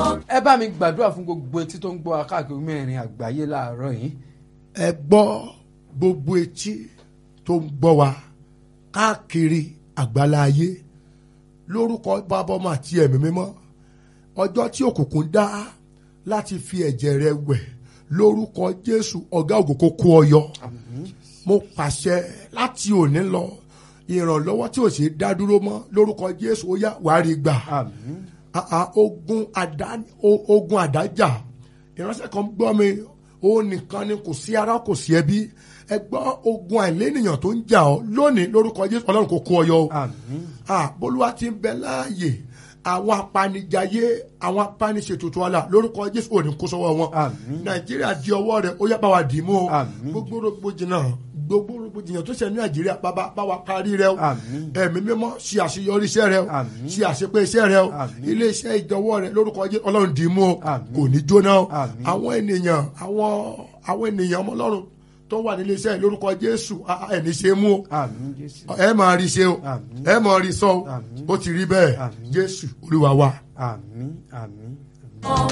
ẹ bá mi gbàdúrà fún gbogbo etí tó ń gbọ́ wa káàkiri mẹ́rin àgbáyé láàárọ̀ yìí. ẹ gbọ́ gbogbo etí tó ń gbọ́ wa káàkiri àgbálá ayé lórúkọ bàbá ọmọ àti ẹ̀mí mímọ́ ọjọ́ tí òkùnkùn dá láti fi ẹ̀jẹ̀ rẹ wẹ̀ lórúkọ jésù ọ̀gá ògo kó kó ọ yọ mo pàṣẹ láti òní lọ ìrànlọ́wọ́ tí ò ṣe dá dúró mọ́ lórúkọ jésù ó yá wàá rí gbà àmín Ah, ah, ogun àdá o- ogun àdájà ìránṣẹ́ kan gbọ́ mi òun nìkan ni kò sí ara kò sí ẹbí ẹ gbọ́ ogun àìlénìyàn tó ń jà ọ́ lónìí lórúkọ jésù ọlọ́run kò kó ọ yọ o àmín ah bólúwa ti ń bẹ láàyè àwọn apanijayé àwọn apaniṣètùtù ọlà lórúkọ jésù òní kó sọ́wọ́ wọn Àmín. nàìjíríà di ọwọ́ rẹ̀ ó yá bá wa dì í mú o Àmín. gbogbo rògbòdìyàn gbogbo rògbòdìyàn tó ṣe ní nàìjíríà bàbá bá wa parí rẹ̀ o Àmín. ẹ̀mí mímọ́ ṣe àṣeyọrí iṣẹ́ rẹ̀ o Àmín. ṣe àṣepé iṣẹ́ rẹ̀ o Àmín. ilé iṣẹ́ ìjọwọ́ rẹ̀ lórúkọ jésù ọlọ́run dì í mú o Àmín. kò ní jóná o Àmín. àwọn ènìyàn àwọn àwọn ènìyàn ọmọ ọlọ́run tó wà nílé iṣẹ́ lórúkọ jésù ah, ah, ẹni ṣe é mú o àmín jésù ẹ máa rí ṣe o Àmín. ẹ máa rí sọ o Àmín. ó ti rí bẹ́ẹ̀ Àmín. jésù olúwa wa. àmín àmín. Ọ̀wọ́